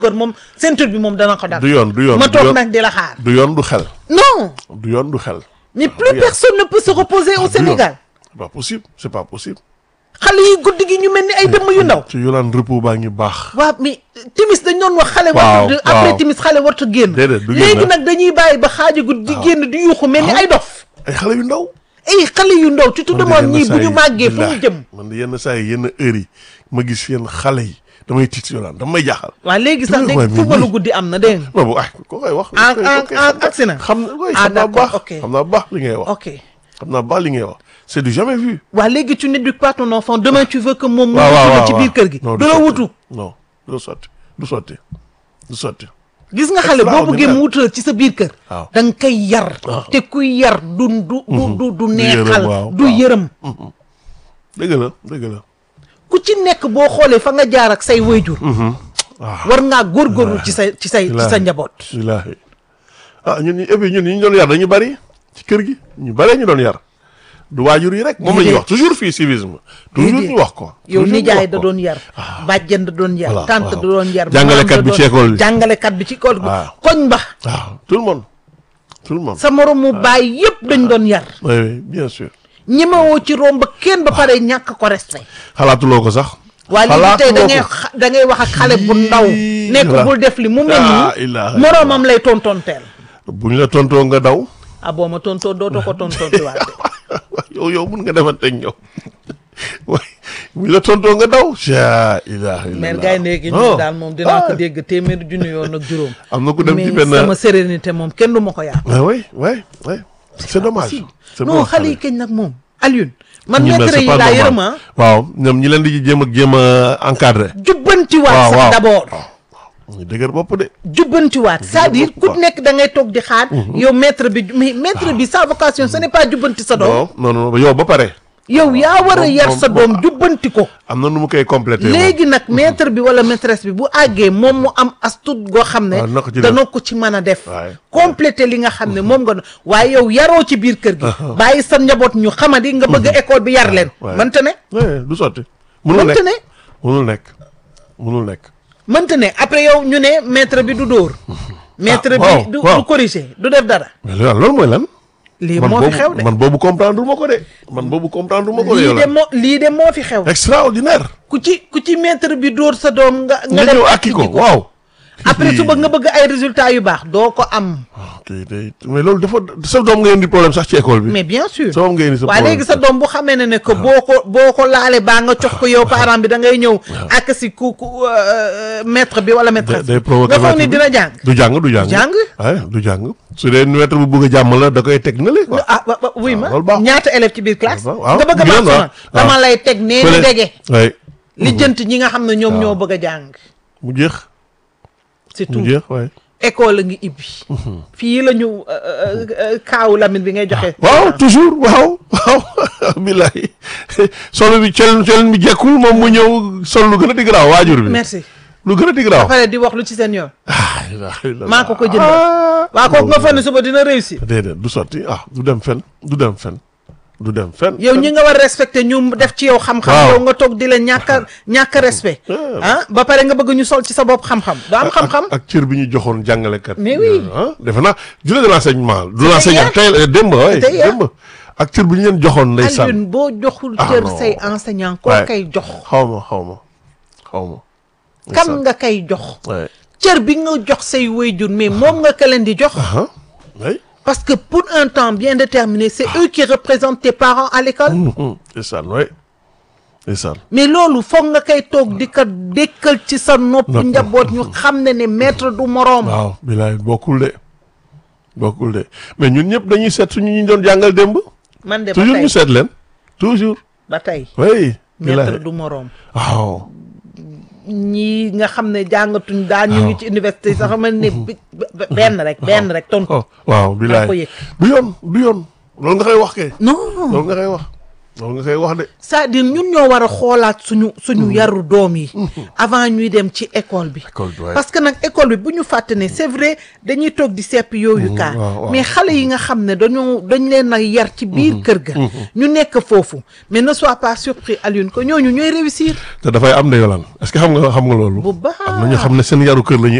kër moom ceinture bi moom dana ko dal du yoon du yoon ma du toog yoon nag di la xaar du yoon du xel non du yoon du xel mais plus oui. personne ne peut se reposer au du yoon. Sénégal c'est pas possible c'est pas possible xale yi guddi gi ñu mel ni ay dëmm yu ndaw ci yolaan repos baa ngi baax waaw mais timis dañ doon wax xale Waaw, wartu après waaw. timis xale wartu génn Déedéet, du génn. léegi nag dañuy bàyyi ba xaaji guddi di génn di yuuxu mel ni ay dof ay xale yu ndaw ay xale yu ndaw tu te man de demandes yenn ñii bu saa ñu yi, màggee fu mu billaahi, jëm man de yenn saa yi yenn heures yi ma gis yenn xale yi damay tiit si yolaan dama may jaaxal waaw léegi sax Tuuti léegi waay, mais footballu lii- guddi am na dégg nga non bu ay ko koy wax En- koy- en- koy en- xam na- agsi na. xam na koy Ah, xam naa d'accord, baax ok. xam naa baax li ngay wax ok xam naa baax li ngay wax c'est du jamais vu waa léegi tu n'éduques pas ton enfant demain tu veux que moom mu waaw waaw wutu la waaw ci biir kër gi non du la sotti. wutu non du sotti du sotti du sotti gis nga xale boo bëggee mu wutal ci sa biir kër waaw. da nga koy yar te kuy yar du du du du du neexal waaw, du waaw. yërëm dëgg la dëgg la ku ci nekk boo xoolee fa nga jaar ak say wayjur waaw war ngaa góorgóorlu ci say ci say ci sa Wallaahi. njaboot wallaahi ah ñun ñu et puis ñun ñu doon yar dañu bari ci kër gi ñu bari ñu doon yar du waajur yi rek moom la ñuy Déedéet. wax toujours fii civisme toujours Déedéet. ñu wax ko yow toujours ñu nijaay wax da ko. doon yar bàjjen da doon yar Voilà, tante da waaw. doon yar Jàngalekat maam da bi ci doon- école bi. jàngalekat bi ci école bi Waaw. koñ ba waaw tout le monde tout le monde sa moromu baay yépp dañ doon yar oui oui bien sûr ñemewoo ci romb kenn ba pare ñàkk ko respect xalaatuloo ko sax waa léegi tey da ngay xalaatuloo ko. xa- da ngay wax ak xale bu ndaw Yii, ne ko voilà. bul def li mu mel Ah, nii ilaaha moroomam lay tontonteel bu ñu la tontoo nga daw ah boo ma tontoo dootoo ko tontontiwaat de yow yow mun nga defanteeg ñoom waaye bu ñu la tontoo nga daw ja ilaha illallah mère gay léegi ñu Oh. daal moom dinaa ko Ah. dégg téeméeri junni yoon ak juróom am na ku dem ci mais benn sama sérénité moom kenn du ma ko yàq ah oui oui oui c'est dommage c'est non dommage xale yi kañ nag moom Alioune man ñi mel, maître c'est yi pas laa normal. yërëm ah waaw ñoom ñi leen di jéem a jéem a encadré jubbantiwaat waaw sax waaw d'abord ñu dëgër bopp de jubbantiwaat c'est-à-dire ku quoi. nekk da ngay toog di xaar yow maître bi mais maître bi sa vocation ce n'est pas jubbanti sa doom non non non yow ba pare yow yaa war a moom- yar moom- sa doom moom- jubbanti ko am na nu mu koy complété moom. léegi nag maître bi wala maîtresse bi bu àggee moom mu am astut goo xam ne waaw na ko ci def. dana ko ci mën a def Waay. complété li nga xam ne moom nga doon waaye yow yaroo ci biir kër gi bàyyi sa njaboot ñu xamadi nga bëgg école bi yar leen waay. mënta ne Ouais, du sotti munul mënta nekk ne munul nekk munul nekk mënta ne après yow ñu ne maître bi du dóor maître waaw, bi du waaw. du corriger du def dara mais loolu loolu mooy lan lii man moo fi boobu xew de man boobu comprendre ma ko de man boobu comprendre ma ko de lii yow de la moo lii de moo fi xew extraordinaire ku ci ku ci maître bi dóor sa doom nga nga dem ñëw akki ko ji waaw après suba nga bëgg ay résultats yu baax doo ko am kay day mais loolu dafa sa doom nga indi problème sax ci école bi mais bien sûr sa doom nga indi sa waaye problème léegi sa doom bu xamee ne ne que boo ko boo ko laale baa nga cox ko yow parent bi da ngay ñëw ak si ku ku euh, maître bi wala day maîtresse day bi provoqué nga foog ni maître bi. dina jàng du jàng du jàng jàng? waaye du jàng su dee maître bu bëgg a jàmm la da koy teg na le quoi ah wa- wa- wuy ma loolu baaxul. ñaata élève ci biir classe waaw, waaw. nga bëgg a Bien, maax waaw. sona dama lay teg nee ni dege oui lijjanti ñi nga xam ne ñoom ñoo bëgg a jàng mu jeex c'est mu tout jeex waaye école la ngi ibbi fii la ñu euh, euh, euh, kaawu Lamine bi ngay joxe waaw toujours waaw waaw billahi solo bi cel cel mi jekkul moom mu ñëw sol lu gën a di garaaw waajur bi merci lu gën a di ba garaaw pare di wax lu ci seen yoon ah ilaha illallah. maa ko ko jëndal Ah. waa kooku nga foog ne suba dina réussir déedéet du sotti ah du dem fen du dem fen du dem fen yow ñi nga war a respecté ñu def ci yow xam-xam Waaw. yow nga toog di la ñàkk a ñàkk a respect ah ba pare nga bëgg ñu sol ci sa bopp xam-xam doo am xam-xam ak cër bi ñu joxoon jàngalekat Mais oui. ah defe naa durée de l'enseignement du l'enseignement hier. tey démb waay C'était hier. démb ak cër bi ñu leen joxoon ndeysaan Alioune boo joxul Ah, cër non. say enseignant koo Ouais. kay jox xaw ma xaw ma xaw ma kan nga kay jox ouais. cër bi nga jox say wayjur mais moom nga ka leen di jox ah oui parce que pour un temps bien déterminé c'est eux qui représentent tes parents à l'école ndeysaan oui ndeysaan mais loolu foog nga koy toog di ko dékkal ci sa nopp Nopp. njaboot ñu xam ne ne maître du moroom waaw bilaay bokkul de bokkul de mais ñun ñëpp dañuy seet suñu ñu doon jàngal démb man de ba toujours tey ñu seet leen toujours ba tey oui maître bilaay du moroom waaw ñii nga xam ne jàngatuñ daal ñu ngi ci université yi sax xamal ne bi- be- benn rek benn rek tontu oh waaw bilaay ko yëg. du yoon du yoon loolu nga koy wax kay non loolu nga koy wax loolu nga koy wax de. c'est-à-dire ñun ñoo war a xoolaat suñu suñu yaru doom yi avant ñuy dem ci école bi École bi, ouais. parce que nag école bi bu ñu fàtte ne c'est vrai dañuy toog di sepp yooyu kaa waaw, waaw. mais xale yi nga xam ne dañoo dañ leen a yar ci biir kër ga ñu nekk foofu mais ne sois pas surpris Alioune que ñooñu ñooy réussir te dafay am de yolaan est-ce que xam nga xam nga loolu. bu baax am na ñoo xam ne seen yaru kër la ñuy